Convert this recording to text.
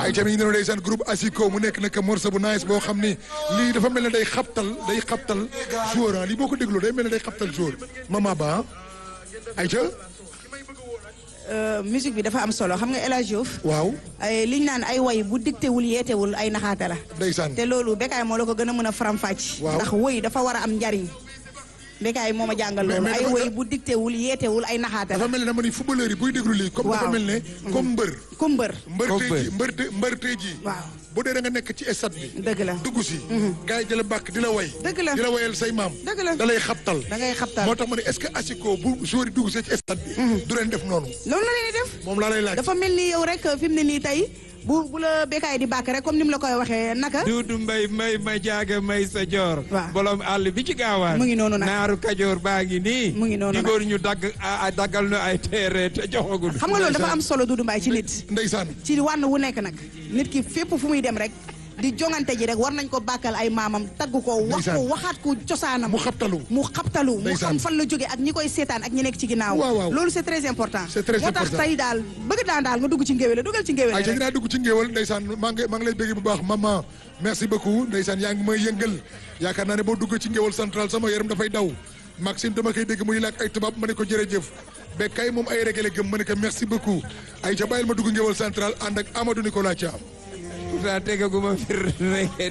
ay tamit ñu ne ndeysaan groupe Asiko mu nekk nag morceau bu nice boo xam ni lii dafa mel ne day xabtal day xabtal joueur ah lii boo ko dégloo day mel ne day xabtal joueur mama ba ay ca musique bi dafa am solo xam nga El Hadj Diouf waaw ay liñ naan ay way bu dictéwul yeetewul ay naxaate la ndeysaan te loolu Bécaye moo la ko gën a mën a faram-fàcc Waaw. ndax woy dafa war a am njariñ Bécaye moo ma jàngal Mais- loolu mais ay dafa- woy bu dictéwul yeetewul ay naxaate la dafa mel ne dama ni footballeur yi buy déglu lii comme dafa Waaw. mel ne comme mbër ku mbër mbër Comme tey ji mbër. mbër te mbër tey ji waaw bu dee da nga nekk ci stade bi dëgg la dugg si gars yi di la bàkk di la way Dëgg la. di la wayal say maam Dëgg la. da lay xabtal da ngay xabtal moo tax ma ne est-ce que Asiko bu joueur yi dugg see ci stade bi du leen def noonu loolu la leen di def moom laa lay laaj dafa mel ni yow rek fi mu ne nii tey bu bu la Bécaye di bàkk rek comme ni mu la koy waxee naka Duudu mbay may ma jaaga may sa joor Waaw. bolom àll bi ci gaawaan Mu ngi noonu nag. naaru kajoor baa ngi nii Mu ngi noonu nag. digóor ñu dagg a a- daggal nu ay téere te joxagul xam nga loolu dafa am solo Doudou Mbaye ci nit ndeysaan ci wànn wu nekk nag nit ki fépp fu muy dem rek di jongante ji rek war nañ ko bàkkal ay maamam tagg ko wax ko Ndeysaan. waxaat ko cosaanam mu xabtalu mu xabtalu mu Ndeysaan. xam fan la jóge ak ñi koy seetaan ak ñi nekk ci ginnaaw Waaw, waaw. loolu c'est très important C'est très moo tax important. tey daal bëgg daan daal nga dugg ci ngéwél dugal ci ngéwél ay ca rek dinaa dugg ci ngéewal ndeysaan maa ngi maa ngi lay bëgg bu baax maman merci beaucoup ndeysaan yaa ngi may yëngal yaakaar naa ne boo duggee ci ngéewal central sama yaram dafay daw Maxime dama koy dégg muy làkk ay tubaab ma ne ko jërëjëf Bécaye moom ay régale gëm ma ne ko merci beaucoup ay ca bàyyil ma dugg ngéewal central ànd ak Amadou Nicolas Thiam pourtant tegaguma fir